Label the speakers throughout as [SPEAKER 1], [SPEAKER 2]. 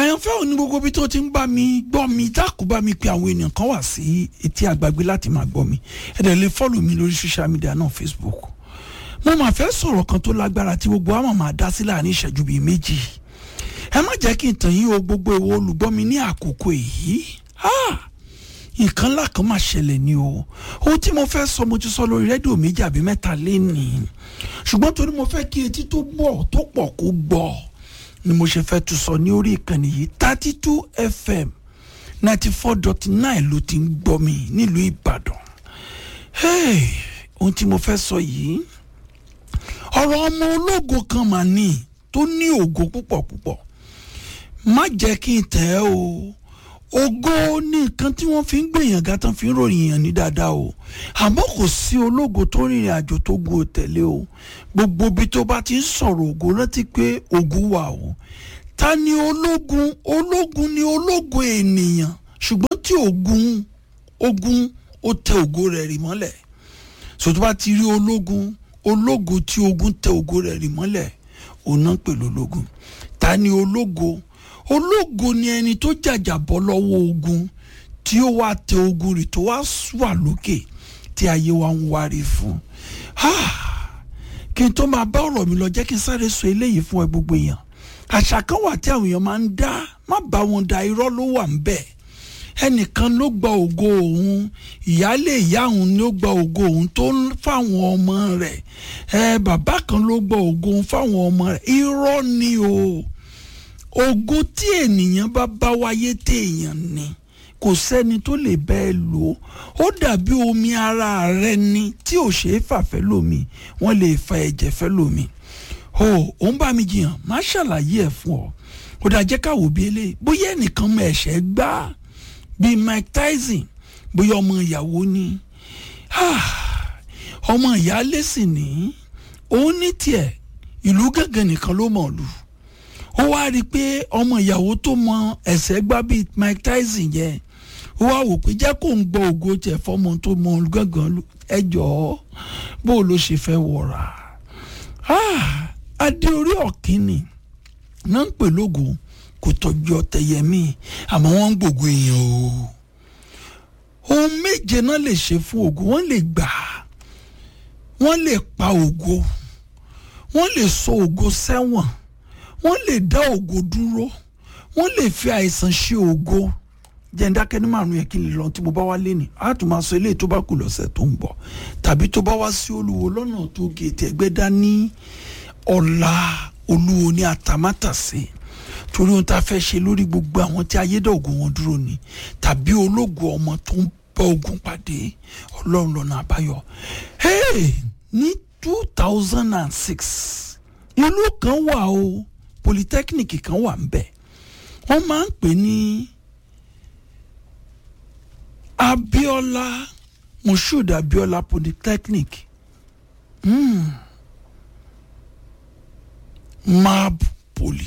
[SPEAKER 1] àyànfẹ́ òní gbogbo bí tó ti ń bá mi gbọ́ mi dákú bá mi pé àwọn ènìyàn kan wà sí etí àgbàgbé láti máa gbọ́ mi ẹ dẹ̀ lè fọ́lù mi lórí social media náà Facebook mo máa fẹ́ sọ̀rọ̀ kan tó lágbára tí gbogbo àwọn máa dá sí láàrin ìṣẹ́jú bíi méjì ẹ má jẹ́ kí n tàn yín o gbogbo èwo olùgbọ́ mi ní àkókò èyí nǹkan ńlá kan máa ṣẹlẹ̀ ni o ohun tí mo fẹ́ sọ mo ti sọ lórí rédíò méjì àbí mẹ́ta lénìí ṣùgbọ́n torí mo fẹ́ kí etí tó gbọ́ tó pọ̀ kó gbọ́ ni mo ṣe fẹ́ tún sọ ní orí ìkànnì yìí thirty two fm ninety four dot nine ló ti ń gbọ́ mi nílùú ìbàdàn hey, ohun tí mo fẹ́ sọ yìí ọ̀rọ̀ ọmọ ológo kan mà ní tó ní ògo púpọ̀ púpọ̀ má jẹ́ kí n tẹ̀ ẹ́ o ògo ní nǹkan tí wọ́n fi ń gbèyàn ga tán fi ń ròyìn yàn ní dáadáa o àmọ́ kò sí ológo tó rìnrìn àjò tó gun òtẹ̀lé o gbogbo ibi tó bá ti ń sọ̀rọ̀ ògo rántí pé ògo wà o ta ni ológun ológun ni ológo ènìyàn ṣùgbọ́n tí ogun ogun ó tẹ ògo rẹ̀ rì mọ́lẹ̀ sọtú bá ti rí ológun ológo tí ogun tẹ ògo rẹ̀ rì mọ́lẹ̀ òun náà pè lólógun ta ni ológo ológo ni ẹni tó jàjà bọ́ lọ́wọ́ ogun tí ó wá tẹ ogun rì tó wá wà lókè tí ayé wa ń wárí fún kí n tó máa bá ọ̀rọ̀ mi lọ jẹ́ kí n sáré sọ eléyìí fún ẹ gbogbo èèyàn àṣà kan wà tí àwọn èèyàn máa ń dá má bá wọn da irọ́ ló wà ń bẹ̀ ẹnìkan ló gba ògo òun ìyáálé ìyá òun ló gba ògo òun tó ń fáwọn ọmọ rẹ̀ ẹ bàbá kan ló gba ògo òun fáwọn ọmọ rẹ̀ irọ́ ni o ògo tí ènìyàn bá bá wáyé téèyàn ni kò sẹ́ni tó lè bẹ́ẹ̀ lò ó ó dàbí omi ara rẹ ni tí ò ṣe é fàfẹ́ lómi wọ́n lè fa ẹ̀jẹ̀ fẹ́ lómi o ò ń bá mi jiyàn má ṣàlàyé ẹ̀ fún ọ ó dà jẹ́ ká wò bí eléyìí bóyá ẹnìkan mọ ẹ̀ṣẹ̀ gbá bíi Mike Tyson bóyá ọmọ ìyàwó ni ọmọ ìyáálé sì ní òun ní tiẹ̀ ìlú gángan nìkan ló mọ̀ lù ó wá rí i pé ọmọ ìyàwó tó mọ ẹ̀ṣẹ̀ gbá bíi Mike Tyson yẹn ó wá wò pé jẹ́ kó ń gbọ́ ògo tiẹ̀ fọmọ tó mọ gángan ẹ jọ̀ọ́ bó ló ṣe fẹ́ wọ̀ra adé orí ọ̀kínni náà ń pè lógo kò tọ́jú ọ̀tẹ̀yẹmí àmọ́ wọ́n ń gbògo èèyàn o ohun méje náà lè ṣe fún ògo wọ́n lè gbà wọ́n lè pa ògo wọ́n lè sọ ògo sẹ́wọ̀n wọ́n lè dá ògo dúró wọ́n lè fi àìsàn ṣe ògo jẹ́ndákẹ́ ní márùn yẹn kí n lè lọ tí mo bá wá lé ní a tún máa sọ eléyìí tó bá kù lọ́sẹ̀ tó ń bọ̀ tàbí tó bá wá sí olúwo lọ́nà tó gèètì ẹgbẹ́ dání ọ̀la olúwo ní àtàmátàsé torí ohun tá a fẹ́ ṣe lórí gbogbo àwọn tí ayédọ̀gùn wọn dúró ni tàbí ológo ọmọ tó ń bá ogun pàdé ọlọ́run lọ́nà àbáyọ ní two thousand and six ìlú kan wà o polytechnic kan wà ń bẹ̀ wọ́n máa ń pè ní Abiola Moshood Abiola Polytechnic mm. Mab Poly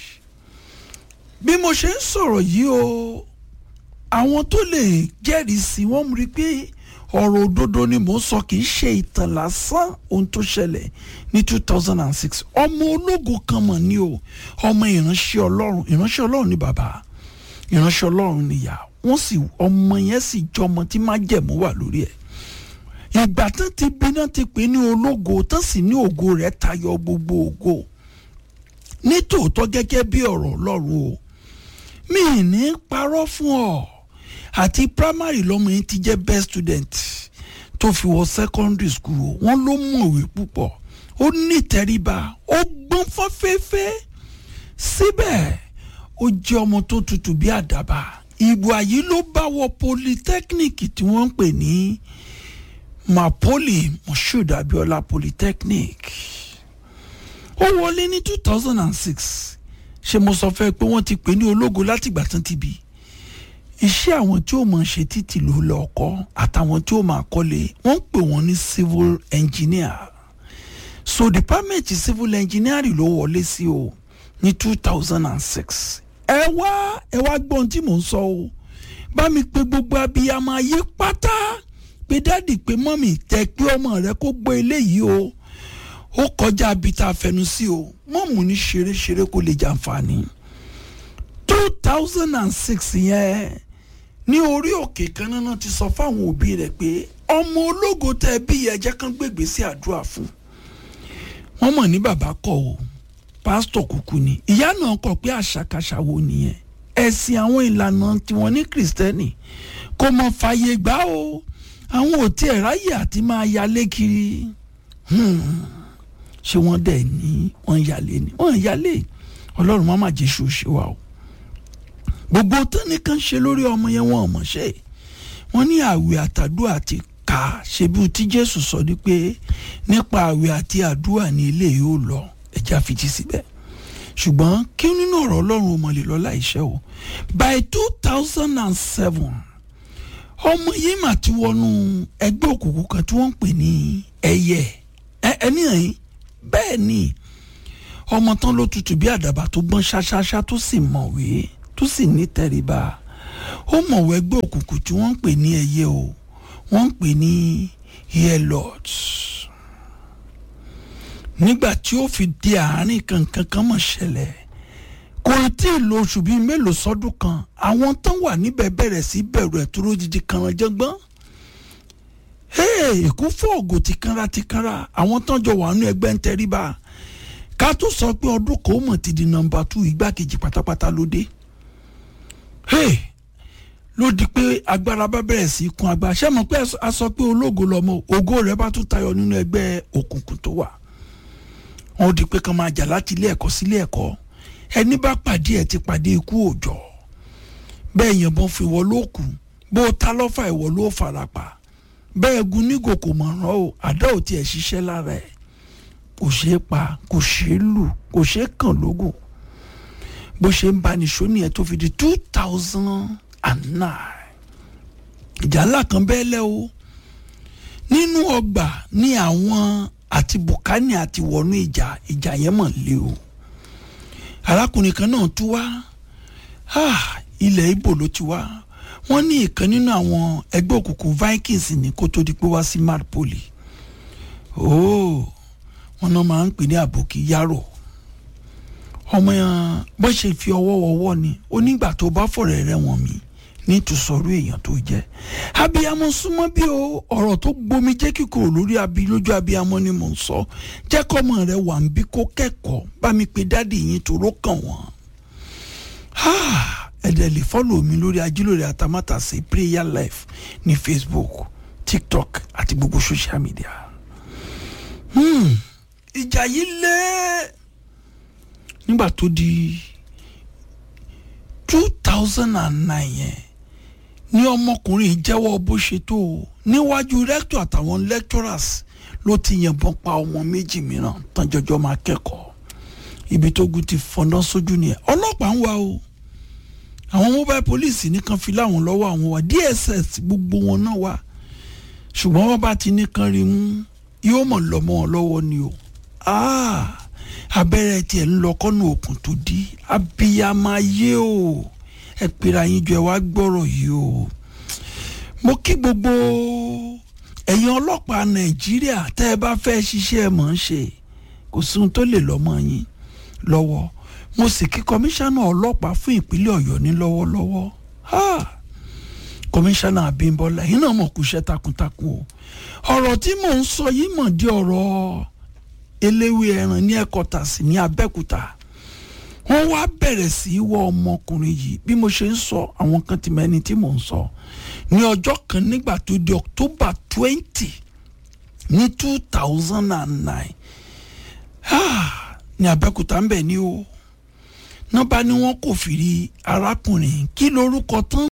[SPEAKER 1] bí mo ṣe ń sọ̀rọ̀ yìí o àwọn tó lè jẹ́rìí sí wọ́n rí i pé ọ̀rọ̀ òdodo ni mò ń sọ kì í ṣe ìtàn lásán ohun tó ṣẹlẹ̀ ní two thousand and six ọmọ ológo kan mọ̀ ní o ọmọ ìránṣẹ́ ọlọ́run ìránṣẹ́ ọlọ́run ni bàbá ìránṣẹ́ ọlọ́run ni ìyá wọ́n sì ọmọ yẹn sì jọmọ tí má jẹ̀mú wà lórí ẹ̀ ìgbà tán ti bí náà ti pè ní ológo tán sì ní ògo rẹ̀ tayọ gbogbo ògo ní tòótọ́ gẹ́gẹ́ bí ọ̀rọ̀ ọlọ́run o mi ní parọ́ fún ọ àti primary lọ́mọ yẹn ti jẹ́ best student tó fi wọ secondary school o wọ́n ló mọ̀wé púpọ̀ ó ní ìtẹríba ó gbọ́n fọ́fẹ́fẹ́ síbẹ̀ ó jẹ́ ọmọ tó tutù bí àdàbà ìbò àyí ló bá wọ polytechnic tí wọ́n ń pè ní Mapoli Moshood Abiola Polytechnic ó wọlé ní two thousand and six ṣé mo sọ fẹ́ pé wọ́n ti pè ní ológo látìgbà tán ti bí iṣẹ́ àwọn tí ó máa ṣe títì ló lọ kọ́ àtàwọn tí ó máa kọ́lé wọ́n ń pè wọ́n ní civil engineer so department civil engineering ló wọlé sí o ní two thousand and six ẹ wá ẹ wá gbọ́n tí mò ń sọ o bá mi pe gbogbo abiyamọ ayé pátá pé dádì pé mọ́mì tẹ pé ọmọ rẹ kó gbọ́ eléyìí o ó kọjá bí tá a fẹnu sí o mọ́mù ní ṣeréṣeré kó lè jàǹfààní two thousand and six yẹn ní orí òkè kan náà ti sọ fáwọn òbí rẹ̀ pé ọmọ ológo tẹ bí ẹjẹ kan gbègbè sí àdúrà fún wọn mọ̀ ní bàbá kọ̀ o pásítọ̀ kúkú ni ìyá náà kọ̀ pé àṣàkáṣà wo nìyẹn ẹ̀sìn àwọn ìlànà tiwọn ní kìrìsìtẹ́nì kò mọ̀ fàyè gbà o àwọn ò tiẹ̀ ráyè àti máa yalé kiri ṣé wọ́n dẹ̀ ní wọ́n yalé ni wọ́n yalé ọlọ́run má má jésù ṣe wa o gbogbo tẹ́nìkan ṣe lórí ọmọ yẹn wọn ò mọ̀ ṣe wọ́n ní àwẹ̀ àtàdúrà ti kà ṣebí tí jésù sọ ni pé nípa àwẹ̀ àti àdúrà ní ilé yóò lọ ẹja fìtí síbẹ̀ ṣùgbọ́n kí nínú ọ̀rọ̀ ọlọ́run ò mọ̀ lè lọ láìṣẹ́ o by two thousand and seven ọmọ yìí mà ti wọnú ẹgbẹ́ òkùnkùn kan tí wọ́n ń pè ní ẹyẹ ẹni ẹ̀yìn bẹ́ẹ̀ ni ọmọ tán ló tutù bí àdàbà tó gbọ́n ṣáṣáṣá tó sì mọ̀wé tó sì ní tẹríba ó mọ̀wé ẹgbẹ́ òkùnkùn tí wọ́n ń pè ní ẹyẹ o wọ́n ń pè ní airlords nígbà tí ó fi di àárín kankan kan mọ̀ ṣẹlẹ̀ kò tí ì lo oṣù bíi mélòó sọ́dún kan àwọn tán wà níbẹ̀ bẹ̀rẹ̀ sí bẹ̀rù ẹ̀ tó lójijì kanranjẹ́gbọ́n èkó fọ́ọ̀gù ti kanra ti kanra àwọn tán jọ wà nínú ẹgbẹ́ ń tẹríba ká tó sọ pé ọdún kò mọ̀ ti di nọ́mbà tú igbákejì pátápátá ló dé ló di pé agbára bá bẹ̀rẹ̀ sí kún agbára ṣé mọ̀ pé a sọ pé ológo lọmọ ògo rẹ̀ bá tún tayọ nínú ẹgbẹ́ òkùnkùn tó wà wọn di pé kàn máa jà láti ilé ẹ̀kọ́ sílé ẹ̀kọ́ ẹni bá pàdé ẹ̀ ti pàdé ikú òòjọ́ bẹ́ẹ̀ yẹnbọn fi wọ́ ló kù bó o ta lọ́fà ìwọ ló fara pa bẹ́ẹ̀ gun nígò kò mọ̀ ràn ó àdá ò tiẹ̀ ṣiṣẹ́ lára ẹ̀ kò ṣeé pa kò ṣeé lù kò ṣeé kàn lógún bó ṣe ń bani sóní ẹ̀ tó fi di two thousand and nine ìjà ńlá kan bẹ́ẹ̀ lẹ́ o nínú ọgbà ní àwọn àti bùkánì àti wọnú ìjà ìjà yẹn mọ̀ lé o arákùnrin kan náà tú wá ilẹ̀ ibo ló ti wá wọ́n ní ìkan nínú àwọn ẹgbẹ́ òkùnkùn vikings ní kó tó di pé wá sí marpoli ooo wọn náà máa ń pè ní àbòkí yàrá ọmọ yẹn bó ṣe fi ọwọ́ wọwọ́ ni onígbà tó bá fọ̀rẹ̀ rẹ̀ wọ̀n mí ní tùsọ̀rọ̀ èèyàn tó jẹ́ abiyamọ súnmọ́ bí o ọ̀rọ̀ tó gbomi jẹ́ kíkorò lórí abi lójú abiyamọ ni mò ń sọ jẹ́ kọ́mọ rẹ wà ń bí kó kẹ́kọ̀ọ́ bá mi pe dáàdì yín tòró kàn wọ́n ẹ̀dẹ̀ lè fọ́lọ̀ mi lórí ajílòrè àtàmátàsé prayer life ní facebook tiktok àti gbogbo social media ìjà yìí lé nígbà tó di two thousand and nine yẹn ní ọmọkùnrin jẹ́wọ́ bó ṣe tó o níwájú rector àtàwọn lecturers ló ti yìnbọn pa ọmọ méjì mìíràn tán jọjọ máa kẹ́kọ̀ọ́ ibi tó gun ti fọ̀nà sójú nìyẹn ọlọ́pàá ń wá o àwọn mobile police nìkan fi láwọn lọ́wọ́ àwọn wa dss gbogbo wọn náà wá ṣùgbọ́n wọ́n bá ti nìkan rí mú yóò mọ̀ lọ́mọ wọn lọ́wọ́ ni o abẹ́rẹ́ tiẹ̀ ń lọ kọ́nù òkun tó di abiyamọ ayé o ẹ pèrè àyín jọ ẹ wá gbọ́rọ̀ yìí o mo kí gbogbo ẹ̀yin ọlọ́pàá nàìjíríà tẹ́ ẹ bá fẹ́ ṣiṣẹ́ ẹ mọ̀ ń ṣe kò sí ohun tó lè lọ́mọ yín lọ́wọ́ mo sì kí kọmíṣánná ọlọ́pàá fún ìpínlẹ̀ ọ̀yọ́ ní lọ́wọ́lọ́wọ́ kọmíṣánná abímbọ́lá yìí náà mọ̀ kú iṣẹ́ takuntakun o ọ̀rọ̀ tí mò ń sọ yìí mọ̀ di ọ̀rọ̀ eléwé ẹran ní ẹ̀kọ́tàsí ní abẹ́òkúta wọ́n wá bẹ̀rẹ̀ sí í wọ ọmọkùnrin yìí bí mo ṣe ń sọ àwọn kan ti mẹ́ni tí mò ń sọ ní ọjọ́ kan nígbà tó di october twenty ní two thousand and nine ní abẹ́òkúta ń bẹ̀ ní o nọ́ba ni wọ́n kò fìrí arákùnrin kí lorúkọ tán.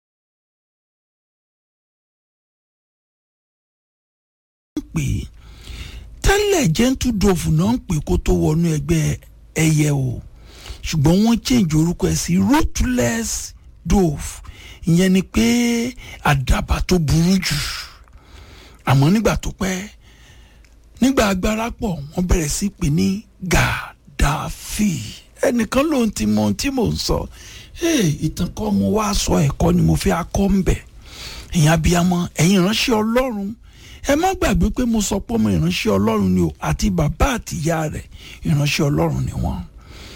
[SPEAKER 1] pè é tẹ́lẹ̀ gentle dove náà ń pè kó tó wọnú ẹgbẹ́ ẹyẹ o ṣùgbọ́n wọ́n change orúkọ ẹ̀ sí ruthless dove ìyẹn ni pé àdàbà tó burú jù àmọ́ nígbà tó pẹ́ nígbà agbára pọ̀ wọ́n bẹ̀rẹ̀ sí pè ní gàdáfì ẹnìkan lòun ti mọ ohun tí mò ń sọ ìtàn kọ́ mo wá sọ ẹ̀kọ́ ni mo fi akọ́ ń bẹ̀ ẹ̀yin abiyamọ ẹ̀yin ìránṣẹ́ ọlọ́run ẹ má gbàgbé pé mo sọ pé ọmọ ìránṣẹ́ ọlọ́run ni o àti bàbá àti ìyá rẹ̀ ìránṣẹ́ ọlọ́run ni wọ́n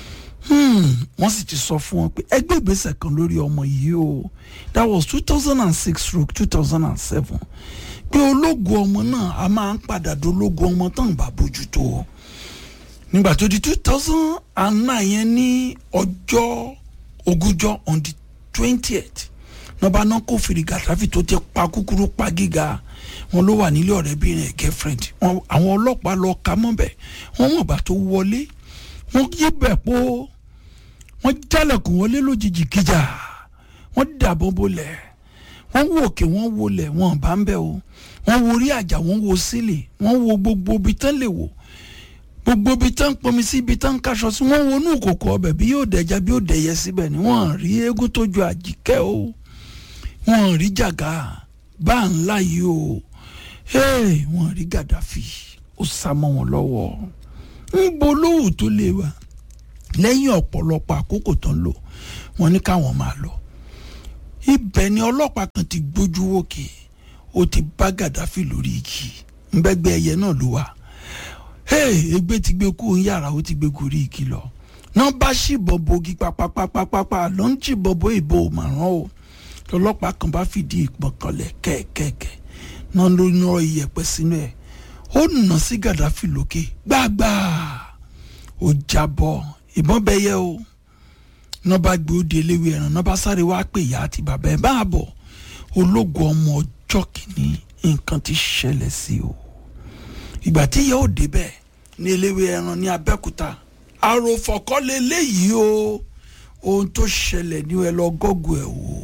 [SPEAKER 1] wọ́n sì ti sọ fún wọn pé ẹgbẹ́ ìgbésẹ̀ kan lórí ọmọ yìí o that was two thousand and six stroke two thousand and seven pé ológun ọmọ náà a máa ń padà dológun ọmọ tán bá bójútó nígbà tó di two thousand and nine yẹn ní ọjọ́ ogúnjọ́ on the twentieth nọba náà kó fìrí gàdáfì tó ti pa kúkúrú pa gíga wọn ló wà nílé ọ̀rẹ́bìnrin ẹ̀ girlfriend àwọn ọlọ́pàá lọ ka mọ́bẹ̀ wọ́n mọ̀ bá tó wọlé wọ́n yí bẹ̀ pọ̀ wọ́n jálẹ̀kùn wọlé lójijì kíjà wọ́n dàbọ̀ bolẹ̀ wọ́n wo òkè wọ́n wọlẹ̀ wọ́n bá ń bẹ̀ o wọ́n wo orí àjà wọ́n wo sílẹ̀ wọ́n wo gbogbo ibi tán lè wò gbogbo ibi tán pọnmi sí ibi tán kaṣọ sí wọ́n wo inú ìkòkò ọbẹ̀ bí yóò dẹja bí yóò dẹyẹ síbẹ̀ ni wọ́n rí eégún tó ju àjíkẹ́ o wọ́n rí jàgá bá ńlá yìí o wọ́n rí gàdáfì ó sá mọ́ wọn lọ́wọ́ ń bo lówù tó lè wà lẹ́yìn ọ̀pọ̀lọpọ̀ àkókò tán lò wọ́n ní káwọn máa lọ ibẹ̀ ni ọlọ́pàá kan ti gbójú wòkè ó ti bá gàdáfì lórí igi ńbẹ́gbẹ́ ẹyẹ náà ló wà egbe ti gbé kú yàrá ó ti gbé gorí igi lọ náà bá ṣìbọn bogi papapapapapa ló ń ṣìbọn bo ìbò màrán o lọlọ́pàá kan bá fìdí ìpọn kanlẹ̀ kẹ́ẹ̀kẹ́ẹ̀kẹ́ náà ló ń rọ iyẹ̀pẹ̀ sínú ẹ̀ ó nà sí gàdáfì lókè gbàgbà ó jábọ́ ìbọn bẹyẹ o náà bá gbé ó di eléwé ẹran náà bá sáré wá pè ìyá àti bàbá ẹ bá bọ̀ ológun ọmọ ọjọ́ kìíní nǹkan ti ṣẹlẹ̀ sí o ìgbà tí ìyá ò débẹ̀ ní eléwé ẹran ní abẹ́òkúta àròfọ̀kọ́lé léyìí o ohun tó ṣẹlẹ̀ ní ẹ lọ gọ́gù ẹ̀ wò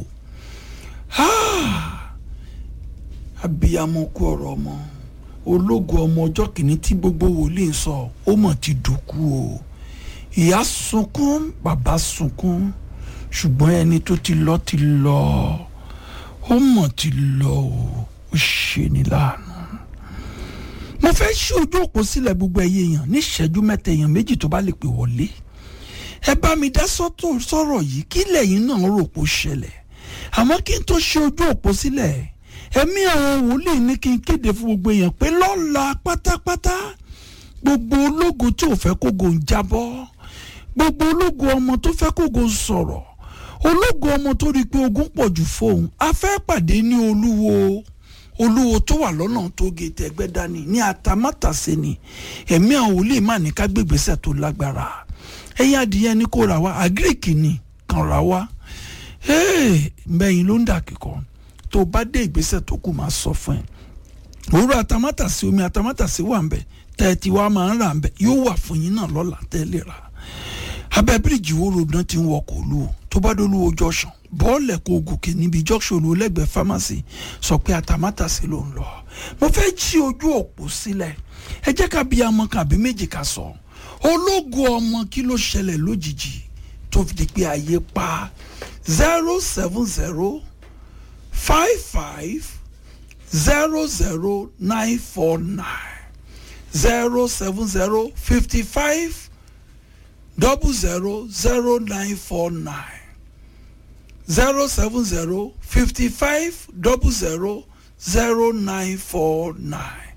[SPEAKER 1] abiyamọ kú ọ̀rọ̀ ọmọ ológun ọmọ ọjọ́ kìíní tí gbogbo wòlíì ń sọ ó mọ̀ ti dòkú o ìyá sunkún bàbá sunkún ṣùgbọ́n ẹni tó ti lọ ti lọ ó mọ̀ ti lọ o ó ṣe ní láàánú mo fẹ́ ṣí ojú òpó sílẹ̀ gbogbo ẹ̀yẹ èèyàn ní ìṣẹ́jú mẹ́ta èèyàn méjì tó bá lè pè wọlé ẹ bá mi dá sọ̀rọ̀ yìí kí lẹ́yìn náà rò pó ṣẹlẹ̀ àmọ́ kí n tó ṣe ojú òpó sílẹ̀ ẹ̀mí àwọn wòlíì ní kí n kéde fún gbogbo èèyàn pé lọ́la pátápátá gbogbo ológo tí ò fẹ́ kógo ń jábọ́ gbogbo ológo ọmọ tó fẹ́ kógo ń sọ̀rọ̀ ológo ọmọ tó rí i pé ogun pọ̀ jù fóun a fẹ́ pàdé ní olúwo olúwo tó wà lọ́nà tó gètè ẹgbẹ́ dání ní atamátàsé ni ẹ̀mí àwọn wòlíì má ní ká gbégbèsè tó lágbára ẹ̀yìn adìyẹ ni kò rà wá àgíríkì ni kàn rà wá mbẹ́yìn ló ń dà kíkọ́ tó bá dé ìgbésẹ̀ tó kù máa sọ fún ẹ òwúrọ̀ atamátàsé omi atamátàsé wà ń bẹ̀ tẹ́tí wa máa ń rà ń bẹ̀ yóò wà fún yín náà lọ́la tẹ́lẹ̀ rà abẹ́ bíríìjì wo ròdán ti ń wọkọ̀ olú tó bá dolú ojú ọ̀sán bọ́ọ̀lù ẹ̀kọ́ gòkè níbi junction olú lẹ́gbẹ̀ẹ́ pharmacy sọ pé atamátàsé ló ń lọ mo fẹ́ jí ojú òpó sílẹ̀ ẹ jẹ́ ká bí ọmọ kan àbí méjì ká sọ ológun ọmọ kí ló ṣẹlẹ̀ lójijì tó fi di pé ayé pa zero seven zero five five zero zero nine four nine zero seven zero fifty five double zero zero nine four nine zero seven zero fifty five double zero zero nine four nine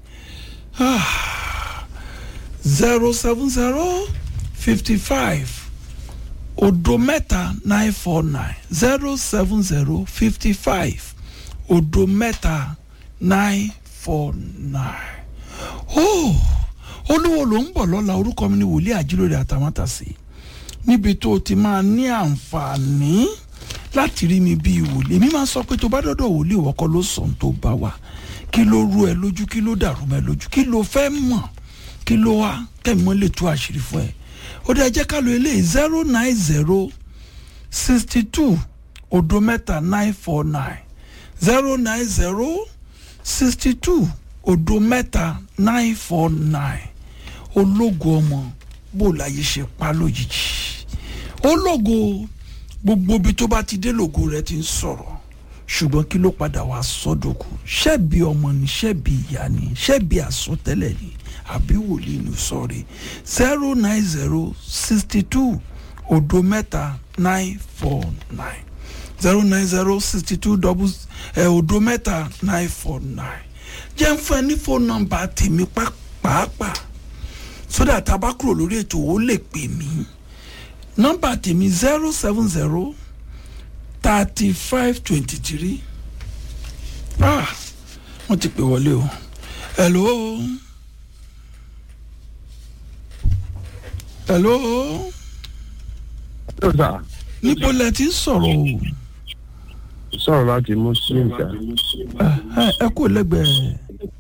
[SPEAKER 1] zero seven zero fifty five odo mẹ́ta nine four nine zero seven zero fifty five odo mẹ́ta nine four nine. Oh, olúwo ló ń bọ̀ lọ́la orúkọ mi ni wòlíì àjílórí àtàmátàsí níbi tó o ti máa ní àǹfààní láti rí mi bíi wòlíì èmi máa sọ pé tó bá dọ́dọ̀ wòlíì wọ́kọ́ ló sàn tó bá wà kí ló rú ẹ lójú kí ló dàrú mẹ́ lójú kí ló fẹ́ mọ̀ kí ló wá kẹ́mi lè tú àṣírí fún ẹ ó dá jẹ́ ká lo eléyìí zero nine zero sixty two odo mẹ́ta nine four nine zero nine zero sixty two odo mẹ́ta nine four nine ológo ọmọ bó láyé ṣe pa lójijì ológo gbogbo ibi tó bá ti dé lògo rẹ ti ń sọ̀rọ̀ ṣùgbọ́n kí ló padà wá sọ́dọ̀kù ṣebí ọmọ ni ṣebí ìyá ni ṣebí àsọtẹ́lẹ̀ ni àbí wòlíì ní sọ̀rí zero nine zero sixty two odo mẹ́ta nine four nine zero nine zero sixty two double ẹ̀ odo mẹ́ta nine four nine jẹ́ ń fún ẹ ní fóònù nọ́mbà tèmi pàápàá sódà tá a bá kúrò lórí ètò ó lè pè mí nọ́mbà tèmi zero seven zero thirty five twenty three ah wọ́n ti pè wọlé o hello hello
[SPEAKER 2] Yóò sà,
[SPEAKER 1] níbo lẹ ti ń sọ̀rọ̀ o
[SPEAKER 2] sọ̀rọ̀ láti Muslim sà.
[SPEAKER 1] ẹ ẹ kò lẹ́gbẹ̀ẹ́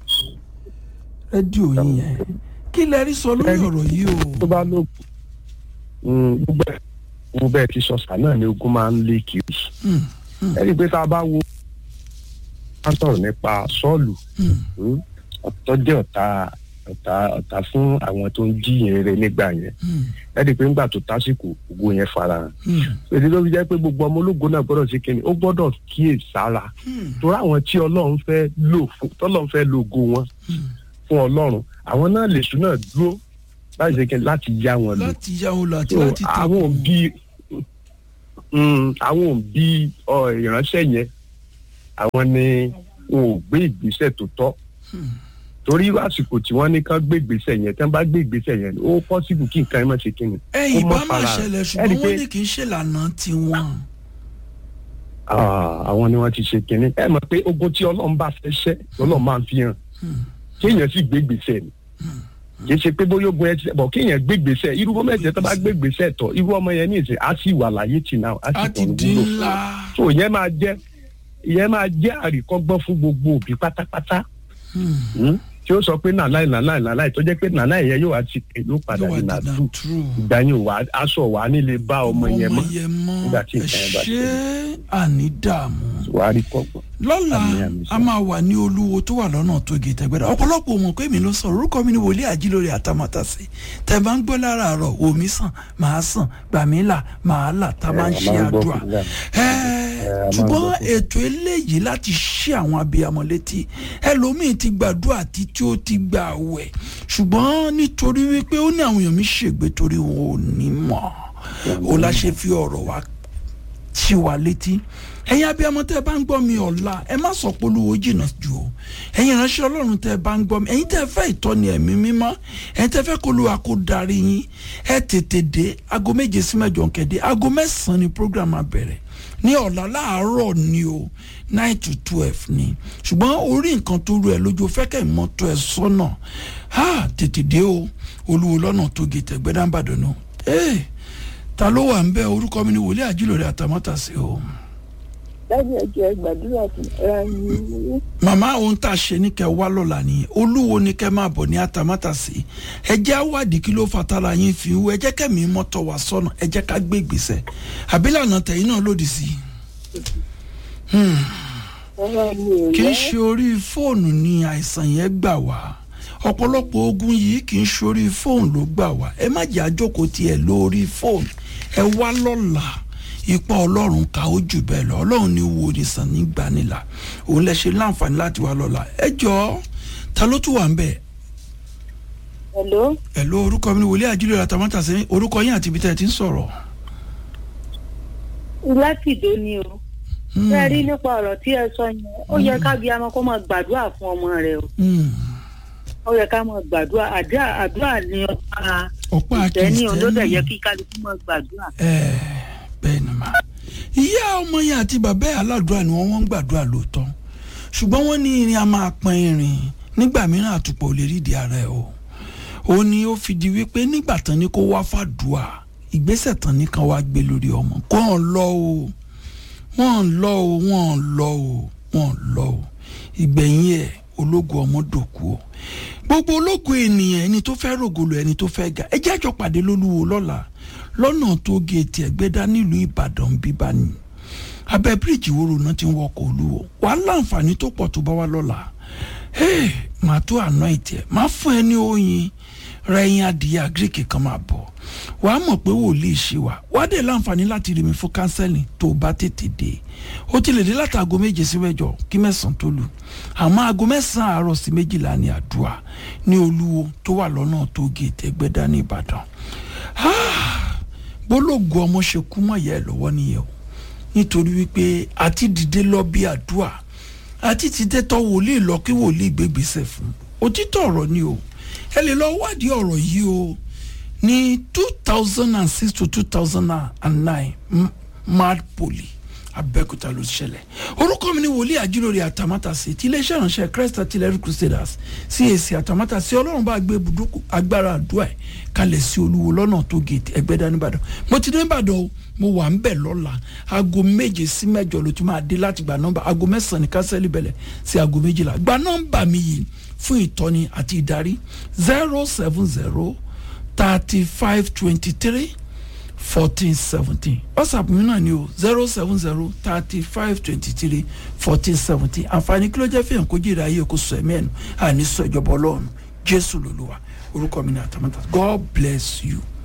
[SPEAKER 1] rédíò yín yẹn kí lẹ rí sọ lórí ọ̀rọ̀ yìí o
[SPEAKER 2] Tó bá ló gbogbo ẹ̀ gbogbo ẹ̀ ti sọ sà náà ni ogun máa ń lé kiri.
[SPEAKER 1] Hmm,
[SPEAKER 2] Ẹ rí i pé tá a bá wo a sọ̀rọ̀ nípa Sọ́ọ̀lù
[SPEAKER 1] hmm,
[SPEAKER 2] hmm, tó jẹ́ ọ̀tá ọ̀tá ọ̀tá fún àwọn tó ń jíyìn rere nígbà yẹn.
[SPEAKER 1] hmm,
[SPEAKER 2] Ẹ rí i pé nígbà tó tásìkò ogun yẹn farahàn.
[SPEAKER 1] hmm,
[SPEAKER 2] Èdè ló fi jẹ́ pé gbogbo ọmọ ológun náà gbọ́dọ̀ ṣe kíni ó gbọ́dọ̀ kíyè sára.
[SPEAKER 1] hmm,
[SPEAKER 2] torí àwọn tí ọlọ́run fẹ́ lò fún tọ́lọ́run fẹ́ lo ògo wọn
[SPEAKER 1] hmm.
[SPEAKER 2] fún ọlọ́run àwọn náà lè sùn náà dúró láti ṣe kí- láti yá wọn lò
[SPEAKER 1] láti yá wọn lọ àti
[SPEAKER 2] So,
[SPEAKER 1] láti
[SPEAKER 2] àwọn
[SPEAKER 1] tẹ̀kọ̀
[SPEAKER 2] òbí mm, àwọn òbí ọ, ìránṣẹ́ yẹn àwọn ni wọn ò gbé ìgbésẹ̀ tó tọ́ torí àsìkò tí wọ́n ní kán gbé ìgbésẹ̀ yẹn tí wọ́n bá gbé ìgbésẹ̀ yẹn ó pọ́sibù kí nǹkan ẹ má ṣe kí ni.
[SPEAKER 1] ẹ̀yìn
[SPEAKER 2] ó
[SPEAKER 1] bá
[SPEAKER 2] mọ́
[SPEAKER 1] máa
[SPEAKER 2] fara-
[SPEAKER 1] ṣẹlẹ̀
[SPEAKER 2] ẹ rí
[SPEAKER 1] ṣùgbọ́n
[SPEAKER 2] i
[SPEAKER 1] wọ́n
[SPEAKER 2] pé-
[SPEAKER 1] ní kì í ṣèlànà tiwọn.
[SPEAKER 2] Ah, àwọn ni wọ́n ti ṣe kínní ẹ mọ̀ pé ogun tí ọlọ́run bá fẹ́ ṣẹ́ ọlọ́run máa ń fi hàn kéèyàn sì gbé gbèsè ni kì í ṣe pé bóyá ogun ẹ ti bọ̀ kéèyàn gbé gbèsè irú ọmọ ẹ̀jẹ̀ tó bá gbé gbèsè tọ̀ irú ọmọ yẹn ní ìsìn á sì wà láyé tì náà á
[SPEAKER 1] a
[SPEAKER 2] sì
[SPEAKER 1] ti
[SPEAKER 2] tọ̀nù
[SPEAKER 1] di
[SPEAKER 2] wúlò
[SPEAKER 1] ńlá.
[SPEAKER 2] so ìyẹn máa jẹ́ ìyẹn máa jẹ́ àríkọ́gbọ́n fún gbogbo òbí pátápátá
[SPEAKER 1] Hmm.
[SPEAKER 2] hmm, tí ó sọ pé nàláì nàláì nàláì tó jẹ́ pé nàláì yẹn yóò wá ti yóò padà
[SPEAKER 1] yóò wá
[SPEAKER 2] ní
[SPEAKER 1] dandan
[SPEAKER 2] nàdú
[SPEAKER 1] true.
[SPEAKER 2] ìgbà yẹn ò wá aṣọ wà nílé bá ọmọ yẹn mọ́ nígbà tí
[SPEAKER 1] ẹ
[SPEAKER 2] nǹkan yẹn bá
[SPEAKER 1] ṣe àní dààmú.
[SPEAKER 2] wàá rí kọ́gbọ́n.
[SPEAKER 1] lọ́la
[SPEAKER 2] Àmín, àmín,
[SPEAKER 1] a máa wà ní olúwo tó wà lọ́nà tó gé tẹ́gbẹ́dá ọ̀pọ̀lọpọ̀ mọ̀ pé mi ló sọ̀rọ̀ orúkọ mi ni wòlíì àjílórí àtàmátàsí tẹ́ bá ń gbọ́ lára àárọ̀ omi sàn máa sàn gbàmílà máa là tá a máa ń
[SPEAKER 2] Ẹ, a
[SPEAKER 1] ṣe
[SPEAKER 2] máa ń gbọ́
[SPEAKER 1] àdúrà
[SPEAKER 2] fún ìyá mi.
[SPEAKER 1] Ẹ,
[SPEAKER 2] Ẹ, a máa ń
[SPEAKER 1] ṣùgbọ́n
[SPEAKER 2] gbọ́ fún-
[SPEAKER 1] ètò eléyìí láti ṣí àwọn abiyamọ létí ẹlòmíín ti gbàdúrà títí ó ti gbà wẹ̀ ṣùgbọ́n nítorí wípé ó ní àwọn èèyàn mi ṣègbè torí wọn ò ní mọ̀ ó la ṣe fi ọ̀rọ̀ wa ṣí wa létí ẹ̀yin abiyamọ tẹ́ ẹ bá ń gbọ́ mi ọ̀la ẹ má sọ pé olúwo jìnnà jù o ẹ̀yin ìránṣẹ́ ọlọ́run tẹ́ ẹ bá ń gbọ́ mi ẹ̀yin tẹ́ ẹ fẹ́ ìtọ́ni ẹ̀mí mímọ́ ẹ̀yin tẹ́ ẹ fẹ́ kó olúwa kó darí yín ẹ tètè dé aago méje sí mẹ́jọ kẹ́dé aago mẹ́sàn-án ni program á bẹ̀rẹ̀ ní ọ̀la láàárọ̀ ni o nine to twelve ni ṣùgbọ́n orí nǹkan tó rú ẹ lójú fẹ́kẹ̀ mọ́tò ẹ sọ́nà ha tètè dé o olúwo lọ́nà tó gé tẹ̀gbẹ́dàbàdàn náà ee ta ló wà ń bẹ orúkọ mi ni wòlíì àjílòrè àtàmátàsí o.
[SPEAKER 3] dájú ẹjọ ẹ gbàdúrà fún ara yín
[SPEAKER 1] màmá ohun tá a ṣe ní kẹ wá lọ́la nìyẹn olúwo ní kẹ máa bọ̀ ní àtàmátàsí ẹ jẹ́ àwádìí kí ló fa tara yín fi wú ẹ jẹ́ kẹ́mi mọ́tò wá sọ́nà ẹ jẹ́ ká gbé ìgbésẹ̀ àbílànà tẹ̀yìn náà lòdì sí i
[SPEAKER 3] ara mi ò
[SPEAKER 1] kì í
[SPEAKER 3] yẹ
[SPEAKER 1] ṣe orí fóònù ni àìsàn yẹn gbà wá ọ̀pọ̀lọpọ̀ ogun yìí kì í ṣe orí fóònù ló gbà wá ẹ má jẹ́ àjókòó tiẹ̀ lórí fóònù ẹ wá lọ́la ipa ọlọ́run ká ó jù bẹ́ẹ̀ lọ ọlọ́run ní wo ní sàn ní gbanilà òun lẹ ṣe láǹfààní láti wá lọ́la ẹ jọ ta ló tún wà ń bẹ̀
[SPEAKER 3] hello
[SPEAKER 1] ẹ ló orúkọ mi ní wòlíì àjílẹ̀ àtàmátàsí orúkọ yín àti ibi tẹ́ ẹ ti ń sọ̀rọ̀.
[SPEAKER 3] láti ìdó ni o ṣé ẹ rí nípa ọ̀rọ̀ tí ẹ sọ yẹn ó yẹ ká bí amọ kó máa gbàdúrà fún ọmọ rẹ o
[SPEAKER 1] Hmm.
[SPEAKER 3] ó yẹ ká máa gbàdúrà àdúrà àdúrà ni ọ̀pá
[SPEAKER 1] ọ̀pá
[SPEAKER 3] ìtẹ́ni olódò
[SPEAKER 1] kìrìsìtẹ́nì
[SPEAKER 3] yẹ kí kálukú máa gbàdúrà.
[SPEAKER 1] ẹ bẹ́ẹ̀ ni mà ìyá ọmọ yẹn àti bàbá ẹ̀ aládùúrà ni wọ́n wọ́n ń gbàdúrà lóòótọ́ ṣùgbọ́n wọ́n ní irin a máa pọn irin nígbà mìíràn àtùpọ̀ ò lè rídìí ara ẹ̀ o ó ní ó fi di wípé nígbà tán ni kó wá fàdùà ìgbésẹ̀ tán ní kan wá gbé lórí ọmọ kó hàn lọ o wọ́n lọ o wọ́n lọ o wọ́n lọ o ìgbẹ̀yìn ẹ̀ ológun ọmọ dòkú o gbogbo ológun ènìyàn ẹni tó fẹ́ rògbòlò ẹni tó fẹ́ ga ẹ jẹ́ àjọ pàdé lólúwo lọ́la lọ́nà tó géètì ẹ̀gbẹ́dá nílùú ìbàdàn bíbá ni abẹ́ bíríìjì wóró náà ti ń wọkọ̀ olúwo wàá láǹfààní tó pọ̀ tó bá wá lọ́la hey, màá tó àná ìtì ẹ̀ máa fún ẹ ní oyin rẹ̀yìn adìyẹ àgíríkì kan máa bọ̀ wàá mọ̀ pé wòlíì ṣe wà wàá dẹ̀ láǹfààní láti rí mi fún kánsẹ́lì tó o bá tètè dé ó ti lè dé láti aago méje sí mẹ́jọ kí mẹ́sàn-án tó lù àmọ́ aago mẹ́sàn-án àárọ̀ sí méjìlá ní àdúrà ní olúwo tó wà lọ́nà tó géètì ẹgbẹ́dá ní ìbàdàn bólógùn ọmọ ṣe kú mọ́ ìyá ẹ̀ lọ́wọ́ nìyẹn o nítorí wípé àti dìde lọ bí àdúrà àti ti tẹ́tọ́ wòlíì lọ kí wòlíì gbégbèsè fún òtítọ́ ọ̀rọ̀ ni o ẹ lè lọ wádìí ọ̀rọ̀ yìí o ní two thousand and six to two thousand and nine mad poli abẹ́òkúta ló ṣẹlẹ̀ orúkọ mi ni wòlíì àjíròrè àtàmátàsí ti iléeṣẹ́ ìránṣẹ́ christ artillery crusaders cac àtàmátàsí ọlọ́run bá gbé ibùdókò agbára àdúrà ẹ̀ kalẹ̀ sí olúwo lọ́nà tó gèètì ẹgbẹ́dá nìbàdàn mo ti dé nìbàdàn o mo wà ń bẹ̀ lọ́la aago méje sí mẹ́jọ ló ti máa dé láti gba nọ́mbà aago mẹ́sàn-án ní kásẹ́lì bẹ̀lẹ̀ sí aago méjìlá gba nọ́mbà mi yìí fún ìtọ́ni àti ìdarí zero seven zero thirty five twenty three fourteen seventeen whatsapp mi náà ni o zero seven zero thirty five twenty three fourteen seventeen àǹfààní kí ló jẹ́ fihàn kó jèrè ayé kó sọ ẹ̀mí ẹ̀nu àní sọ ìjọba ọlọ́run jésù lòlúwa orúkọ mi ni àtàmọ́tà god bless you.